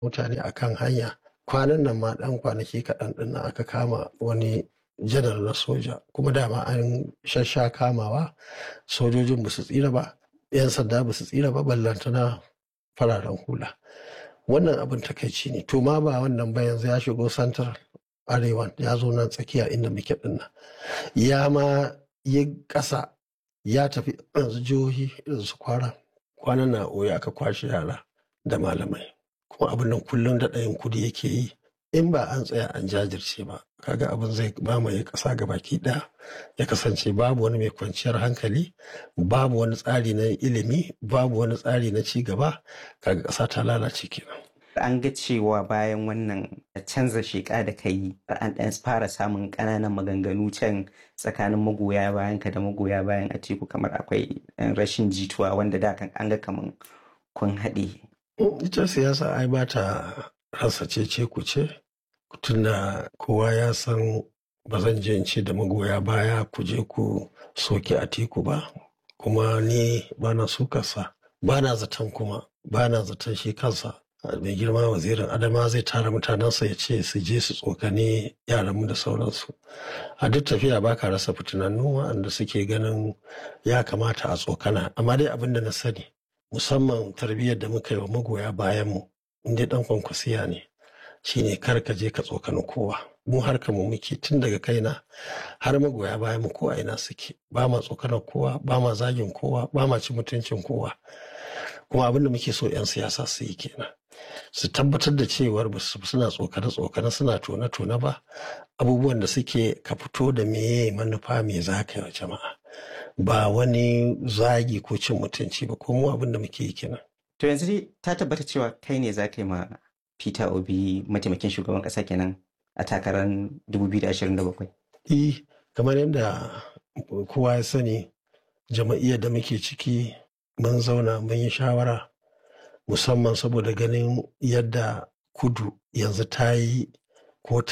mutane a kan hanya kwanan nan ma ɗan kwanaki kaɗan ɗin nan aka kama wani janar na soja kuma dama an shasha kamawa sojojin ba su tsira ba 'yan sanda ba su tsira ba ballantana fararen hula wannan abin takaici ne to ma ba wannan ba yanzu ya shigo santar arewa ya zo nan tsakiya inda muke ɗin nan ya ma yi ƙasa ya tafi yanzu jihohi irin su kwara kwanan na oya aka kwashe yara da malamai kuma abin nan kullum da ɗayan kudi yake yi in ba an tsaya an jajirce ba kaga abin zai mamaye ƙasa ga baki ɗaya ya kasance babu wani mai kwanciyar hankali babu wani tsari na ilimi babu wani tsari na ci gaba kaga ƙasa ta lalace kenan an ga cewa bayan wannan canza sheƙa da ka yi an ɗan fara samun ƙananan maganganu can tsakanin magoya bayan ka da magoya bayan a teku kamar akwai rashin jituwa wanda da kan an ga kamar kun haɗe. ita siyasa ai ba ta rasa cece ku ce tunda kowa ya san ba zan je in ce da magoya baya ku je ku soke a teku ba kuma ni ba na sukarsa ba na zaton kuma ba na zaton shi kansa mai girma wazirin adama zai tara mutanensa ya ce su je su tsokane yaranmu da sauransu a duk tafiya ba ka rasa fitinannu waɗanda suke ganin ya kamata a tsokana amma dai abin da na sani musamman tarbiyyar da muka yi wa magoya bayanmu inda ɗan kwankwasiya ne shine kar ka je ka tsokani kowa mu harka mu muke tun daga kaina har magoya bayan mu ko a ina suke ba ma tsokanar kowa ba ma zagin kowa ba ma ci mutuncin kowa kuma abin da muke so 'yan siyasa su yi kenan su tabbatar da cewar ba su suna tsokane-tsokane suna tone-tone ba abubuwan da suke ka fito da meye manufa me za ka yi wa jama'a ba wani zagi ko cin mutunci ba ko mu abin da muke yi kenan. To yanzu dai ta tabbata cewa kai ne za ka yi ma Peter Obi mataimakin shugaban ƙasa kenan a takarar 2027. Eh kamar yadda kowa ya sani jama'iyyar da muke ciki mun zauna mun yi shawara musamman saboda ganin yadda kudu yanzu ta yi ko